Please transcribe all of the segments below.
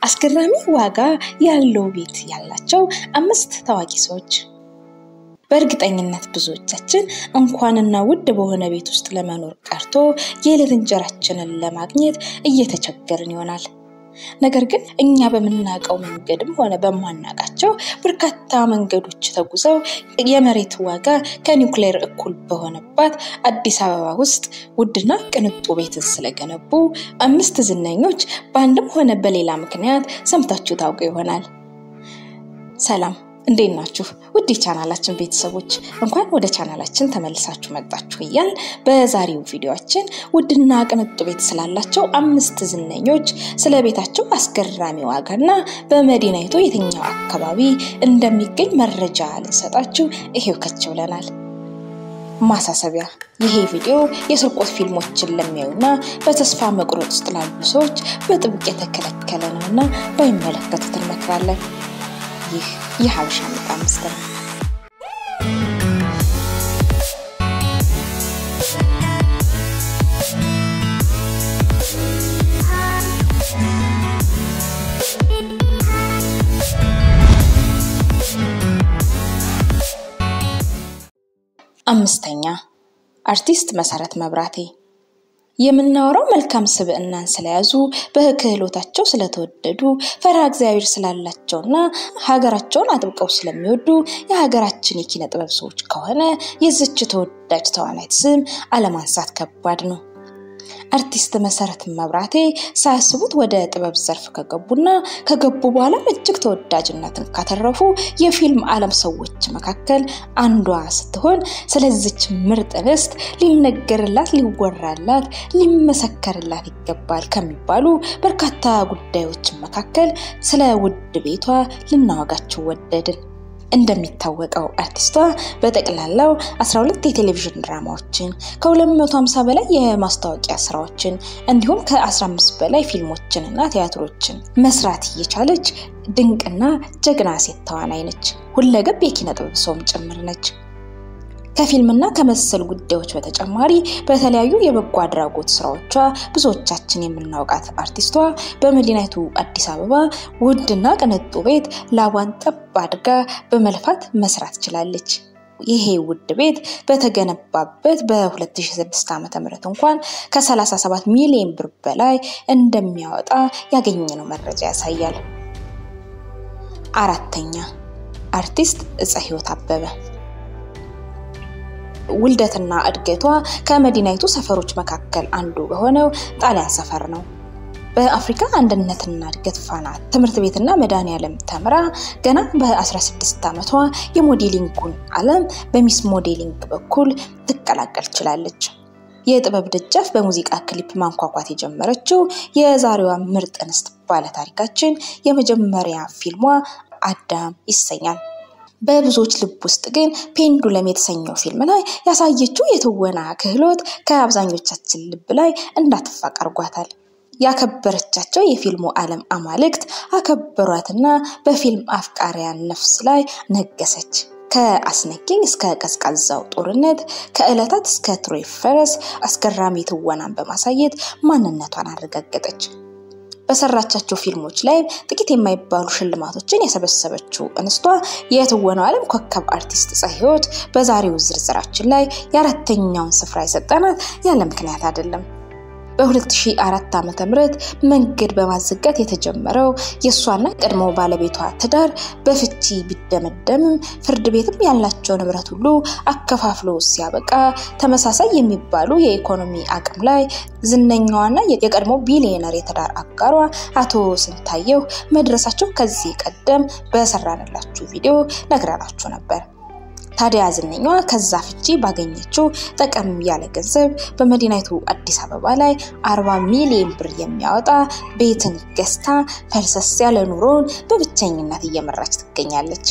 አስገራሚ ዋጋ ያለው ቤት ያላቸው አምስት ታዋቂ ሰዎች። በእርግጠኝነት ብዙዎቻችን እንኳንና ውድ በሆነ ቤት ውስጥ ለመኖር ቀርቶ የዕለት እንጀራችንን ለማግኘት እየተቸገርን ይሆናል። ነገር ግን እኛ በምናውቀው መንገድም ሆነ በማናውቃቸው በርካታ መንገዶች ተጉዘው የመሬት ዋጋ ከኒውክሌር እኩል በሆነባት አዲስ አበባ ውስጥ ውድና ቅንጡ ቤትን ስለገነቡ አምስት ዝነኞች በአንድም ሆነ በሌላ ምክንያት ሰምታችሁ ታውቁ ይሆናል። ሰላም፣ እንዴት ናችሁ? ውድ ቻናላችን ቤተሰቦች እንኳን ወደ ቻናላችን ተመልሳችሁ መጣችሁ እያል በዛሬው ቪዲዮችን ውድና ቅንጡ ቤት ስላላቸው አምስት ዝነኞች ስለ ቤታቸው አስገራሚ ዋጋና በመዲናይቱ የትኛው አካባቢ እንደሚገኝ መረጃ ልንሰጣችሁ ይሄው ከች ብለናል። ማሳሰቢያ፣ ይሄ ቪዲዮ የስርቆት ፊልሞችን ለሚያዩና በተስፋ መቁረጥ ውስጥ ላሉ ሰዎች በጥብቅ የተከለከለ ነውና ባይመለከቱት እንመክራለን። ይህ የሀበሻ ምርጥ አምስት ነው። አምስተኛ አርቲስት መሰረት መብራቴ። የምናወራው መልካም ስብዕናን ስለያዙ በክህሎታቸው ስለተወደዱ ፈሪሃ እግዚአብሔር ስላላቸውና ሀገራቸውን አጥብቀው ስለሚወዱ የሀገራችን የኪነ ጥበብ ሰዎች ከሆነ የዝች ተወዳጅ ተዋናይት ስም አለማንሳት ከባድ ነው። አርቲስት መሰረት መብራቴ ሳያስቡት ወደ ጥበብ ዘርፍ ከገቡና ከገቡ በኋላም እጅግ ተወዳጅነትን ካተረፉ የፊልም ዓለም ሰዎች መካከል አንዷ ስትሆን ስለዚች ምርጥ እንስት ሊነገርላት፣ ሊወራላት፣ ሊመሰከርላት ይገባል ከሚባሉ በርካታ ጉዳዮች መካከል ስለ ውድ ቤቷ ልናወጋቸው ወደድን። እንደሚታወቀው አርቲስቷ በጠቅላላው 12 የቴሌቪዥን ድራማዎችን ከ250 በላይ የማስታወቂያ ስራዎችን እንዲሁም ከ15 በላይ ፊልሞችን እና ቲያትሮችን መስራት እየቻለች ድንቅና ጀግና ሴት ተዋናይ ነች። ሁለገብ የኪነ ጥበብ ሰውም ጭምር ነች። ከፊልምና ከመሰል ጉዳዮች በተጨማሪ በተለያዩ የበጎ አድራጎት ስራዎቿ ብዙዎቻችን የምናውቃት አርቲስቷ በመዲናይቱ አዲስ አበባ ውድና ቅንጡ ቤት ላቧን ጠብ አድርጋ በመልፋት መስራት ችላለች። ይሄ ውድ ቤት በተገነባበት በ2006 ዓ.ም እንኳን ከ37 ሚሊዮን ብር በላይ እንደሚያወጣ ያገኘነው መረጃ ያሳያል። አራተኛ አርቲስት እፀ ህይወት አበበ ውልደትና እድገቷ ከመዲናይቱ ሰፈሮች መካከል አንዱ በሆነው ጣሊያን ሰፈር ነው። በአፍሪካ አንድነትና እድገት ፋና ትምህርት ቤትና መድኃኔዓለም ተምራ ገና በ16 ዓመቷ የሞዴሊንጉን ዓለም በሚስ ሞዴሊንግ በኩል ትቀላቀል ችላለች። የጥበብ ደጃፍ በሙዚቃ ክሊፕ ማንኳኳት የጀመረችው የዛሬዋ ምርጥ እንስት ባለታሪካችን የመጀመሪያ ፊልሟ አዳም ይሰኛል። በብዙዎች ልብ ውስጥ ግን ፔንዱለም የተሰኘው ፊልም ላይ ያሳየችው የትወና ክህሎት ከአብዛኞቻችን ልብ ላይ እንዳትፋቅ አድርጓታል። ያከበረቻቸው የፊልሙ ዓለም አማልክት አከበሯትና በፊልም አፍቃሪያን ነፍስ ላይ ነገሰች። ከአስነኪኝ እስከ ቀዝቃዛው ጦርነት፣ ከዕለታት እስከ ትሮይ ፈረስ አስገራሚ ትወናን በማሳየት ማንነቷን አረጋገጠች። በሰራቻቸው ፊልሞች ላይ ጥቂት የማይባሉ ሽልማቶችን የሰበሰበችው እንስቷ የትወናው ዓለም ኮከብ አርቲስት እፀ ህይወት በዛሬው ዝርዝራችን ላይ የአራተኛውን ስፍራ የሰጠናት ያለ ምክንያት አይደለም። በ2004 ዓ.ም መንገድ በማዘጋት የተጀመረው የእሷና ቀድሞ ባለቤቷ ትዳር በፍቺ ቢደመደምም ፍርድ ቤትም ያላቸው ንብረት ሁሉ አከፋፍሎ ሲያበቃ ተመሳሳይ የሚባሉ የኢኮኖሚ አቅም ላይ ዝነኛዋና የቀድሞ ቢሊዮነር የትዳር አጋሯ አቶ ስንታየው መድረሳቸው ከዚህ ቀደም በሰራንላችሁ ቪዲዮ ነግረናችሁ ነበር። ታዲያ ዝነኛዋ ከዛ ፍቺ ባገኘችው ጠቀም ያለ ገንዘብ በመዲናይቱ አዲስ አበባ ላይ 40 ሚሊዮን ብር የሚያወጣ ቤትን ገዝታ ፈልሰስ ያለ ኑሮን በብቸኝነት እየመራች ትገኛለች።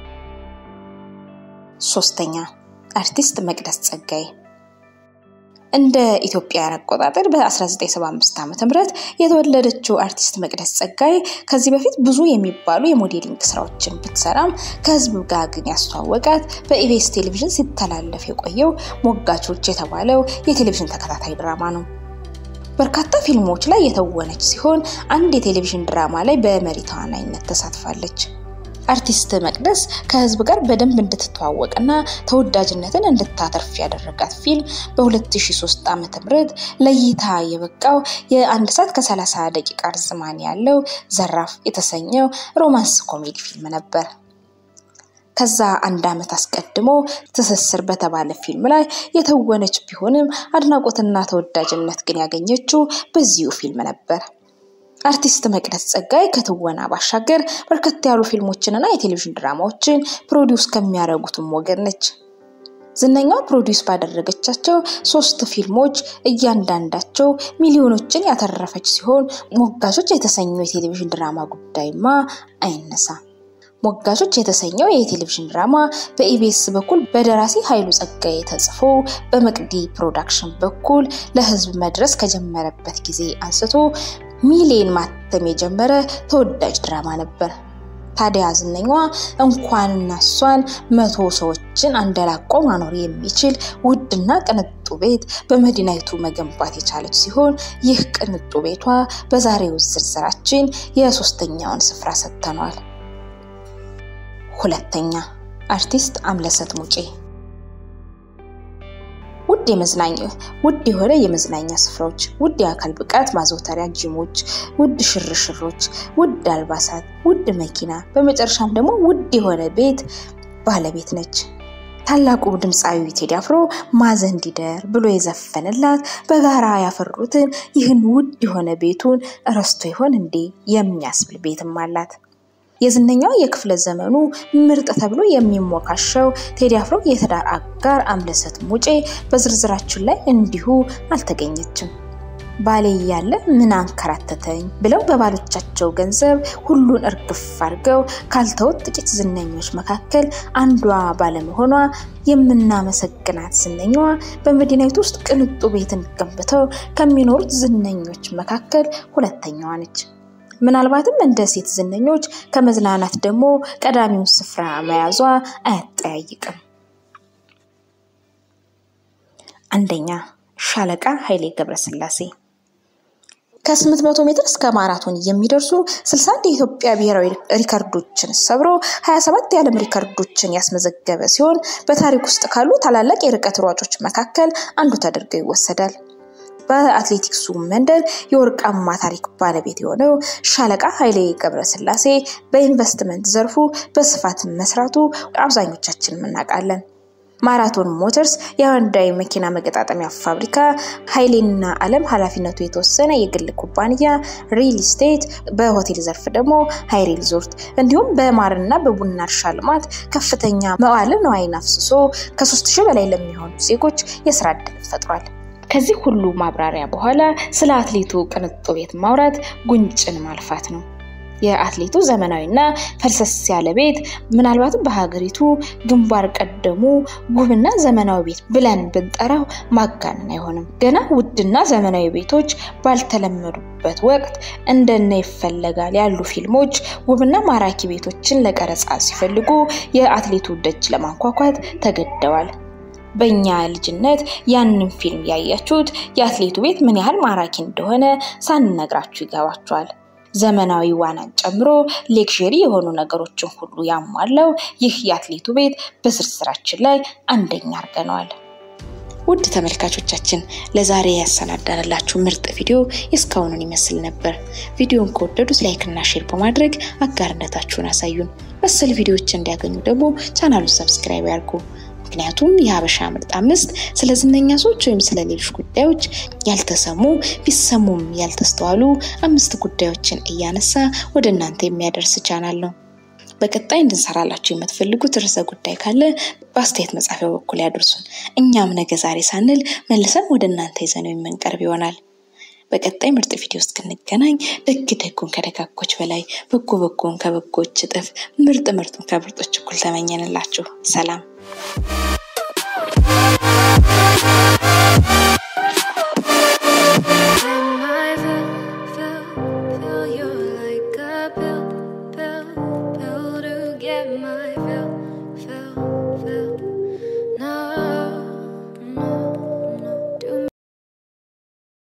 ሶስተኛ አርቲስት መቅደስ ጸጋዬ እንደ ኢትዮጵያውያን አቆጣጠር በ1975 ዓ.ም የተወለደችው አርቲስት መቅደስ ጸጋዬ ከዚህ በፊት ብዙ የሚባሉ የሞዴሊንግ ስራዎችን ብትሰራም ከህዝብ ጋር ግን ያስተዋወቃት በኢቢኤስ ቴሌቪዥን ሲተላለፍ የቆየው ሞጋቾች የተባለው የቴሌቪዥን ተከታታይ ድራማ ነው። በርካታ ፊልሞች ላይ የተወነች ሲሆን አንድ የቴሌቪዥን ድራማ ላይ በመሪ ተዋናይነት ተሳትፋለች። አርቲስት መቅደስ ከህዝብ ጋር በደንብ እንድትተዋወቅና ተወዳጅነትን እንድታተርፍ ያደረጋት ፊልም በ2003 ዓ.ም ለእይታ የበቃው የአንድ ሰዓት ከ30 ደቂቃ ርዝማኔ ያለው ዘራፍ የተሰኘው ሮማንስ ኮሜዲ ፊልም ነበር። ከዛ አንድ ዓመት አስቀድሞ ትስስር በተባለ ፊልም ላይ የተወነች ቢሆንም አድናቆትና ተወዳጅነት ግን ያገኘችው በዚሁ ፊልም ነበር። አርቲስት መቅደስ ጸጋይ ከትወና ባሻገር በርከት ያሉ ፊልሞችንና የቴሌቪዥን ድራማዎችን ፕሮዲውስ ከሚያደርጉትም ወገን ነች። ዝነኛዋ ፕሮዲውስ ባደረገቻቸው ሶስት ፊልሞች እያንዳንዳቸው ሚሊዮኖችን ያተረፈች ሲሆን ሞጋቾች የተሰኘው የቴሌቪዥን ድራማ ጉዳይማ አይነሳ። ሞጋቾች የተሰኘው የቴሌቪዥን ድራማ በኢቢኤስ በኩል በደራሲ ኃይሉ ጸጋዬ ተጽፎ በመቅዲ ፕሮዳክሽን በኩል ለሕዝብ መድረስ ከጀመረበት ጊዜ አንስቶ ሚሊዮን ማተም የጀመረ ተወዳጅ ድራማ ነበር። ታዲያ ዝነኛዋ እንኳንና እሷን መቶ ሰዎችን አንደላቆ ማኖር የሚችል ውድና ቅንጡ ቤት በመዲናይቱ መገንባት የቻለች ሲሆን ይህ ቅንጡ ቤቷ በዛሬው ዝርዝራችን የሶስተኛውን ስፍራ ሰጥተኗል። ሁለተኛ አርቲስት አምለሰት ሙጬ ውድ የመዝናኛ ውድ የሆነ የመዝናኛ ስፍራዎች፣ ውድ የአካል ብቃት ማዘውተሪያ ጂሞች፣ ውድ ሽርሽሮች፣ ውድ አልባሳት፣ ውድ መኪና፣ በመጨረሻም ደግሞ ውድ የሆነ ቤት ባለቤት ነች። ታላቁ ድምፃዊ ቴዲ አፍሮ ማዘን እንዲደር ብሎ የዘፈንላት በጋራ ያፈሩትን ይህን ውድ የሆነ ቤቱን እረስቶ ይሆን እንዴ የሚያስብል ቤትም አላት። የዝነኛው የክፍለ ዘመኑ ምርጥ ተብሎ የሚሞካሸው ቴዲ አፍሮ የትዳር አጋር አምለሰት ሙጬ በዝርዝራችን ላይ እንዲሁ አልተገኘችም። ባሌ እያለ ምን አንከራተተኝ ብለው በባሎቻቸው ገንዘብ ሁሉን እርግፍ አድርገው ካልተውት ጥቂት ዝነኞች መካከል አንዷ ባለመሆኗ የምናመሰግናት ዝነኛዋ በመዲናይቱ ውስጥ ቅንጡ ቤትን ገንብተው ከሚኖሩት ዝነኞች መካከል ሁለተኛዋ ነች። ምናልባትም እንደ ሴት ዝነኞች ከመዝናናት ደግሞ ቀዳሚውን ስፍራ መያዟ አያጠያይቅም። አንደኛ ሻለቃ ኃይሌ ገብረስላሴ ከ800 ሜትር እስከ ማራቶን የሚደርሱ 61 የኢትዮጵያ ብሔራዊ ሪከርዶችን ሰብሮ 27 የዓለም ሪከርዶችን ያስመዘገበ ሲሆን በታሪክ ውስጥ ካሉ ታላላቅ የርቀት ሯጮች መካከል አንዱ ተደርገው ይወሰዳል። በአትሌቲክሱ መንደር የወርቃማ ታሪክ ባለቤት የሆነው ሻለቃ ኃይሌ ገብረስላሴ በኢንቨስትመንት ዘርፉ በስፋት መስራቱ አብዛኞቻችን እናውቃለን። ማራቶን ሞተርስ የሃንዳይ መኪና መገጣጠሚያ ፋብሪካ፣ ኃይሌና ዓለም ኃላፊነቱ የተወሰነ የግል ኩባንያ፣ ሪል ስቴት፣ በሆቴል ዘርፍ ደግሞ ሀይሬ ሪዞርት እንዲሁም በማርና በቡና እርሻ ልማት ከፍተኛ መዋዕለ ንዋይን አፍስሶ ከሶስት ሺህ በላይ ለሚሆኑ ዜጎች የስራ ዕድል ፈጥሯል። ከዚህ ሁሉ ማብራሪያ በኋላ ስለ አትሌቱ ቅንጡ ቤት ማውራት ጉንጭን ማልፋት ነው። የአትሌቱ ዘመናዊና ፈልሰስ ያለ ቤት ምናልባትም በሀገሪቱ ግንባር ቀደሙ ውብና ዘመናዊ ቤት ብለን ብንጠራው ማጋነን አይሆንም። ገና ውድና ዘመናዊ ቤቶች ባልተለመዱበት ወቅት እንደነ ይፈለጋል ያሉ ፊልሞች ውብና ማራኪ ቤቶችን ለቀረጻ ሲፈልጉ የአትሌቱ ደጅ ለማንኳኳት ተገደዋል። በእኛ ልጅነት ያንን ፊልም ያያችሁት የአትሌቱ ቤት ምን ያህል ማራኪ እንደሆነ ሳንነግራችሁ ይገባችኋል። ዘመናዊ ዋናን ጨምሮ ሌክዥሪ የሆኑ ነገሮችን ሁሉ ያሟላው ይህ የአትሌቱ ቤት በዝርዝራችን ላይ አንደኛ አድርገነዋል። ውድ ተመልካቾቻችን ለዛሬ ያሰናዳንላችሁ ምርጥ ቪዲዮ የእስካሁኑን ይመስል ነበር። ቪዲዮን ከወደዱት ላይክ እና ሼር በማድረግ አጋርነታችሁን አሳዩን። መሰል ቪዲዮዎች እንዲያገኙ ደግሞ ቻናሉን ሰብስክራይብ ያድርጉ። ምክንያቱም የሀበሻ ምርጥ አምስት ስለ ዝነኛ ሰዎች ወይም ስለ ሌሎች ጉዳዮች ያልተሰሙ ቢሰሙም ያልተስተዋሉ አምስት ጉዳዮችን እያነሳ ወደ እናንተ የሚያደርስ ቻናል ነው። በቀጣይ እንድንሰራላችሁ የምትፈልጉት ርዕሰ ጉዳይ ካለ በአስተያየት መጻፊያ በኩል ያደርሱን። እኛም ነገ ዛሬ ሳንል መልሰን ወደ እናንተ ይዘነው የምንቀርብ ይሆናል። በቀጣይ ምርጥ ቪዲዮ እስክንገናኝ ደግ ደጉን ከደጋጎች በላይ በጎ በጎን ከበጎች እጥፍ ምርጥ ምርጡን ከምርጦች እኩል ተመኘንላችሁ። ሰላም